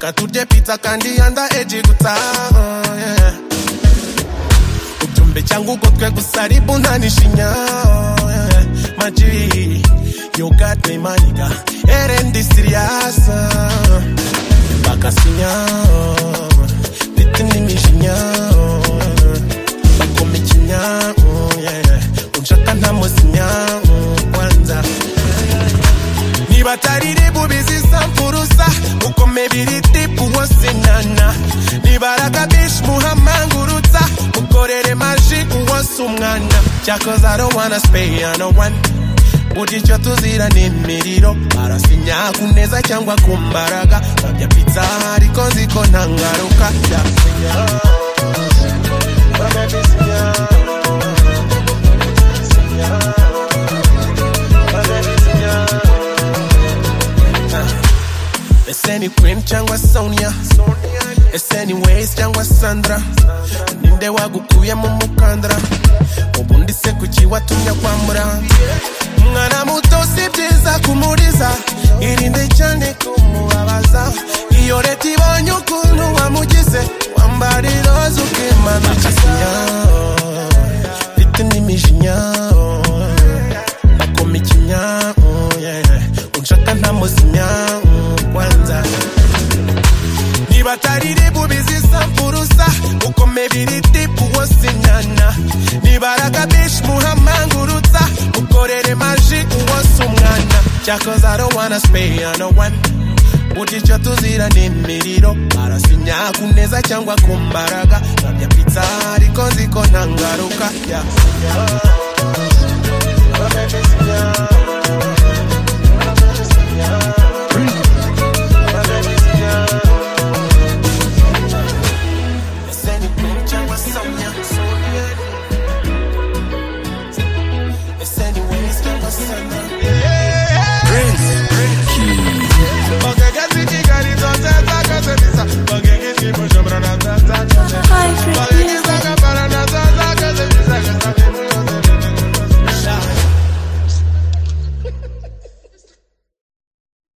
na tuje pizza kandi andaeji gutaha yeah. ujumbe changu kotwe kusaribu nanishinya yeah. maji you got me my nigga erendi serious bakasinya bitinimisinya bakomikinya yeah. unshaka ntamusinya kwanza nibatarire bubiziza mfurusa uko mibiri tipu wose nana nibaraga bishi muhamangurutsa ukorere maji uwose umwana cyakoze I don't wanna spay on no one buri icyo tuzira ni imiriro arasinya ku neza cyangwa ku mbaraga babya pizza ariko nzi ko nta ngaruka byasinya bagabisinya sinya bagabisinya It's any cream cyangwa Sonia It's any ways cyangwa Sandra Ninde wagukuye mu mukandara Ubundi se kuki watumya kwa mura Mwana muto si byiza kumuriza Irinde cyane kumubabaza Iyo leta ibonye ukuntu wamugize Wambara iroza ukimanukiza Mfite n'imijinya Nakoma ikinya Unshaka ntamusinya kwanza nibatarire bubizisa mfurusa uko mibiri tipu wose nyana nibaraga bishi muhamangurutsa ukorere maji uwose umwana cyakoze I don't wanna spay on no one buri icyo tuzira ni imiriro arasinya ku neza cyangwa ku mbaraga nkabya pizza ariko nzi ko nta ngaruka yasinya